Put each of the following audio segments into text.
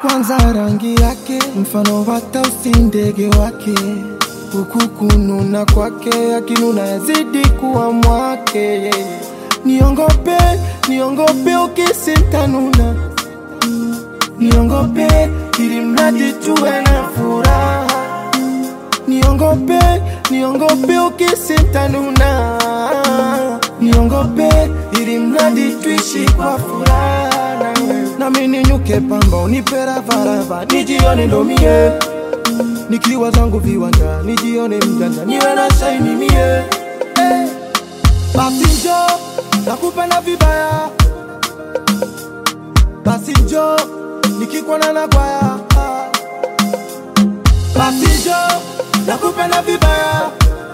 kwanza rangi yake mfano wa tausi ndege wake huku kununa kwake akinuna yazidi kuwa mwake niongope niongope ukisintanuna niongope ili mradi tuwe na furaha niongope niongope ukisintanuna niongope ili mradi tuishi kwa furaha nawe nami ninyuke pamba unipe ravarava nijione ndo mie nikiwa zangu viwanja nijione mjanja niwe na shaini mie hey. basi njo nakupenda vibaya basi njo nikikwana na kwaya basi njo nakupenda vibaya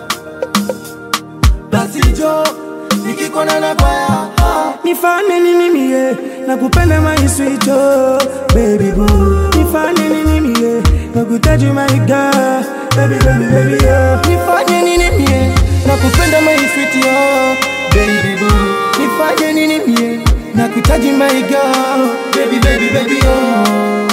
basi njo nikikwana na kwaya nifanye nini mie nakupenda maiswicho baby boo nifanye nini mie nakutaji my girl baby baby baby yeah. nifanye nini mie nakupenda maiswiti yo baby boo nifanye nini mie nakutaji my girl baby baby baby yo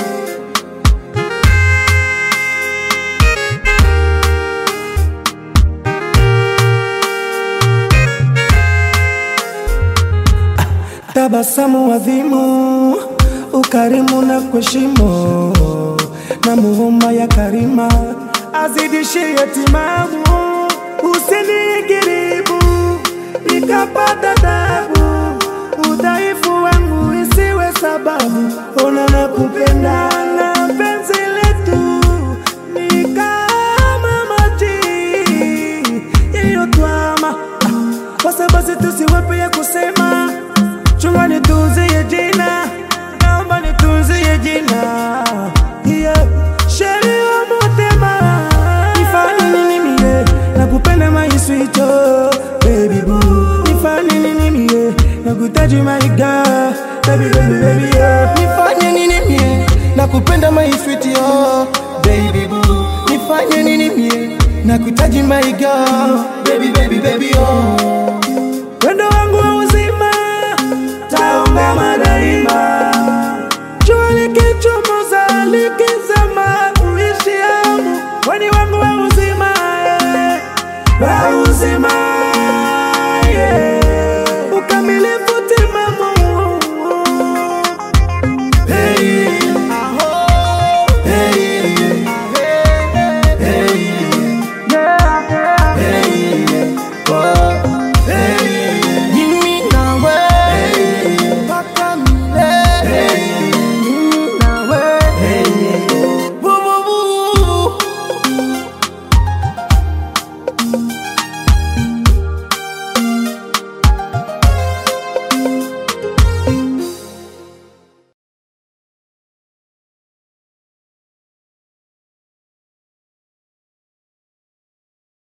tabasamu adhimu, ukarimu na kuheshimu, na muhuma ya karima azidishie timamu, usinigiribu nikapata tabu, udhaifu wangu isiwe sababu, ona na kupenda na penzi letu ni kama maji yaliyotwama, basi basi tusiwape ya kusema chunga nitunzie jina, naomba nitunzie jina yeah. Sheri wa motema, nifanye nini mie nakupenda maiswicho baby boo, nifanye nini mie nakutaji my girl baby baby baby yeah. nifanye nini mie nakupenda maiswiti yo baby boo nifanye nini mie nakutaji my girl baby baby baby yo wendo wangu wa uzima taungama daima, jua likichomoza likizama, uishi hamu weni wangu wa uzima eh, wa uzima